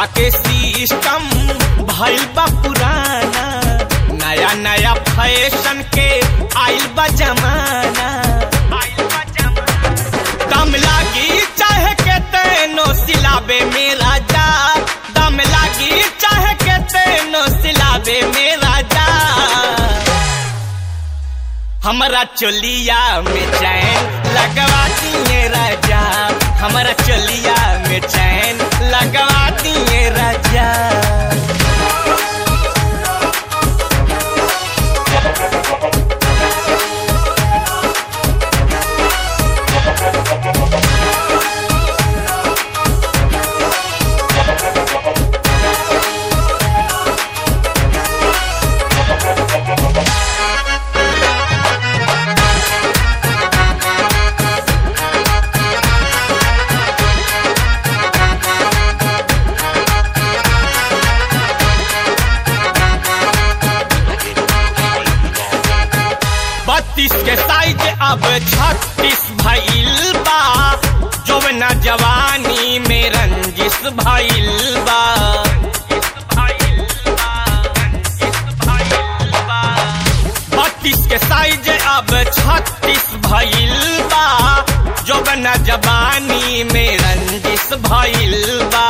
के सिस्टम भइल बा पुराना नया नया फैशन के आइल बा जमाना दम लागी चाहे के तेनो सिलाबे मेरा जा दम लागी चाहे के तेनो सिलाबे मेरा जा हमारा चोलिया में चैन लगवा दिए राजा हमारा चोलिया में चैन लगवा दिए राजा बत्तीस के साइज अब छत्तीस भइल बा जौवना जवानी में रंजिश भइल बा बत्तीस के साइज अब छत्तीस भइल बा जौवना जवानी में रंजिश भइल बा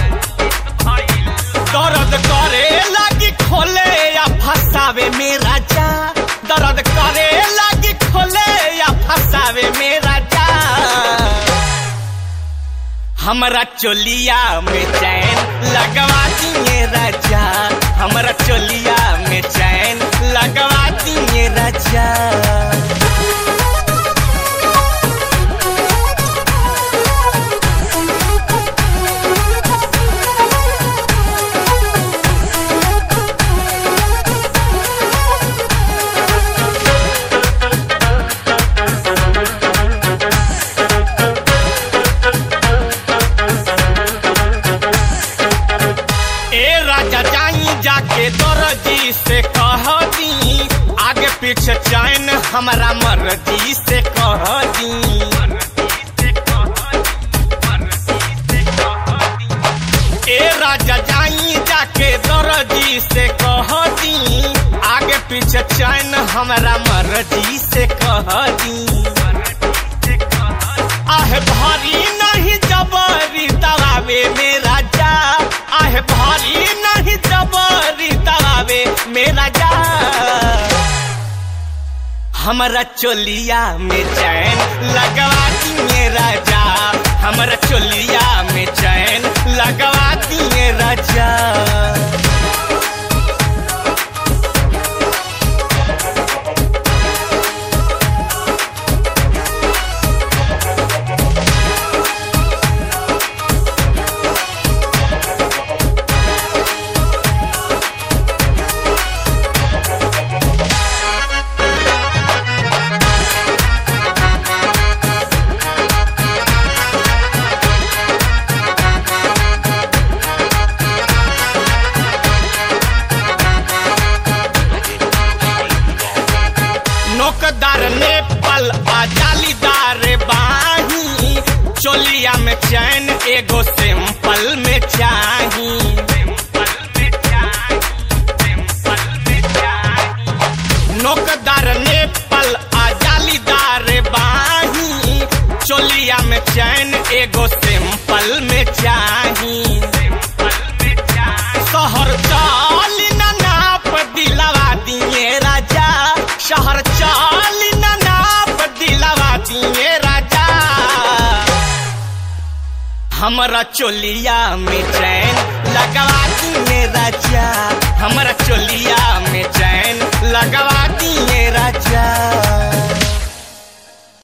दर्द करे लागी खोले या फसावे मेरा जा दर्द करे लागी खोले या फसावे मेरा जा हमारा चोलिया में चैन लगवा दिए राजा हमारा चोलिया में चैन लगवा दिए राजा ए राजा जाई जाके दर्जी से कह दी आगे पीछे चैन हमारा मर्जी से कह दी ए राजा जाई जाके दर्जी से कह दी आगे पीछे चैन हमारा मर्जी से कह दी आह भारी नहीं जबरी दबावे मेरा जा आह भारी नहीं जबरी दबावे मेरा जा हमारा चोलिया में चैन लगवा दिए राजा हमारा चोलिया में चैन लगवा दिए राजा नोकदार नेपाल आ जालीदार बाही चोलिया में चैन एगो सिंपल में चाही नोकदार नेपाल आ जालीदार बाही चोलिया में चैन एगो सिंपल में चाही शहर चाली ना नाप दिलवा दिए राजा शहर चाली ना नाप दिलवा दिए राजा हमारा चोलिया में चैन लगवा दिए